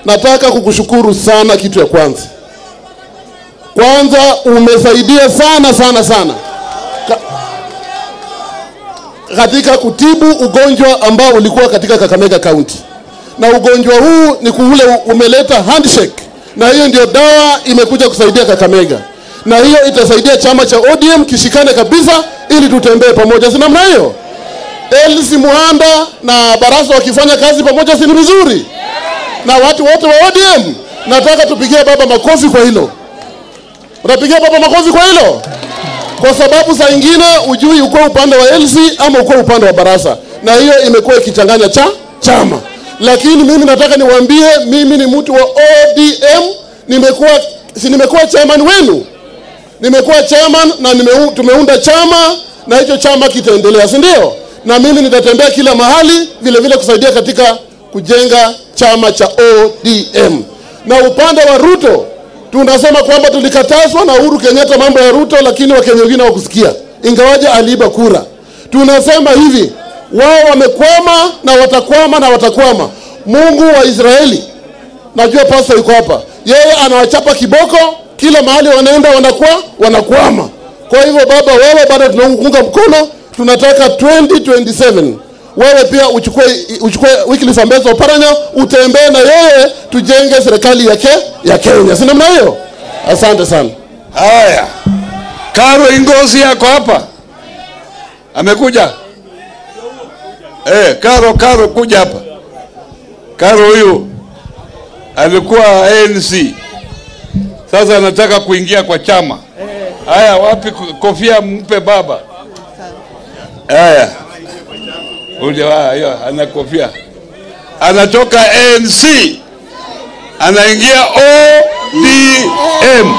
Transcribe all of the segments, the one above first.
nataka kukushukuru sana. Kitu ya kwanza kwanza, umesaidia sana sana sana Ka katika kutibu ugonjwa ambao ulikuwa katika Kakamega County, na ugonjwa huu ni kuule umeleta handshake, na hiyo ndio dawa imekuja kusaidia Kakamega, na hiyo itasaidia chama cha ODM kishikane kabisa, ili tutembee pamoja, si namna hiyo? Elsi Muhanda na Barasa wakifanya kazi pamoja, si ni vizuri? Na watu wote wa ODM, nataka tupigie baba makofi kwa hilo. Unapigia baba makofi kwa hilo? Kwa sababu saa ingine ujui uko upande wa LC ama uko upande wa Barasa, na hiyo imekuwa ikichanganya cha chama. Lakini mimi nataka niwaambie, mimi ni mtu wa ODM, nimekuwa si nimekuwa chairman wenu, nimekuwa chairman na nimeu, tumeunda chama na hicho chama kitaendelea, si ndio? Na mimi nitatembea kila mahali vile vile kusaidia katika kujenga chama cha ODM. Na upande wa Ruto tunasema kwamba tulikatazwa na Uhuru Kenyatta mambo ya Ruto, lakini Wakenya wengine hawakusikia, ingawaje aliiba kura. Tunasema hivi, wao wamekwama na watakwama na watakwama. Mungu wa Israeli, najua pasta yuko hapa, yeye anawachapa kiboko kila mahali wanaenda, wanakuwa wanakwama. Kwa hivyo baba, wewe bado tunaunga mkono, tunataka 2027 wewe pia uchukue uchukue Wycliffe Ambetsa Oparanya utembee na yeye tujenge serikali ya, ke, ya Kenya, si namna hiyo? Asante sana. Haya, Karo Ingozi yako hapa, amekuja eh? Karo, Karo kuja hapa. Karo huyu alikuwa ANC, sasa anataka kuingia kwa chama. Haya, wapi kofia? Mpe baba. Haya, ule hiyo ana kofia, anatoka ANC anaingia ODM.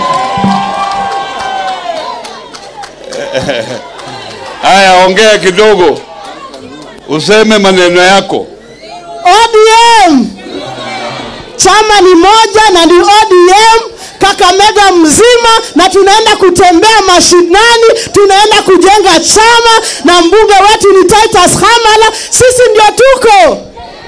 Haya, ongea kidogo, useme maneno yako. ODM chama ni moja na ni ODM Kakamega mzima, na tunaenda kutembea mashinani, tunaenda kujenga chama, na mbunge wetu ni Titus Hamala. Sisi ndio tuko.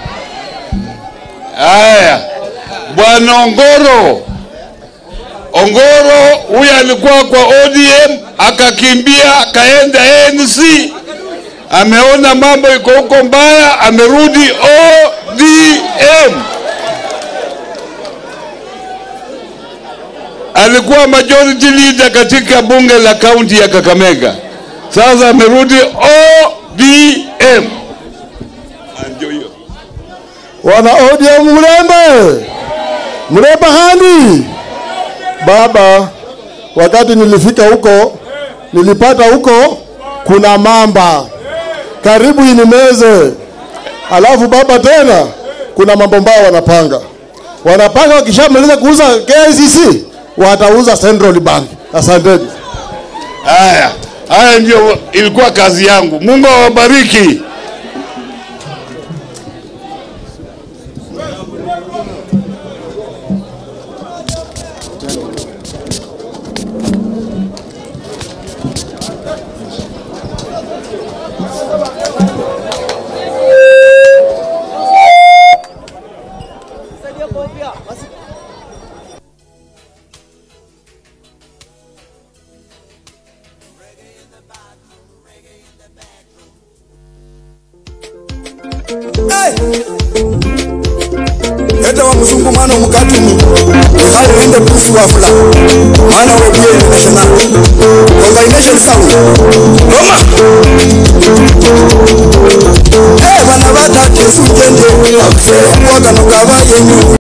Haya, bwana Ongoro, Ongoro huyu alikuwa kwa ODM akakimbia akaenda ANC, ameona mambo iko huko mbaya, amerudi ODM. Alikuwa majority leader katika bunge la kaunti ya Kakamega, sasa amerudi ODM. Ndio hiyo. Wana ODM mlembe mlembe handi baba. Wakati nilifika huko, nilipata huko kuna mamba karibu inimeze. Alafu baba, tena kuna mambo mbaya wanapanga, wanapanga wakishamaliza kuuza KICC watauza Central Bank. Asanteni. Haya, haya ndio ilikuwa kazi yangu. Mungu awabariki. eta wa muzungu mwana omukatumi ekhale ende pusi wafula mwana webyeni national combination sound roma eh bana batatu esujende akufera kuwakano kabayenyu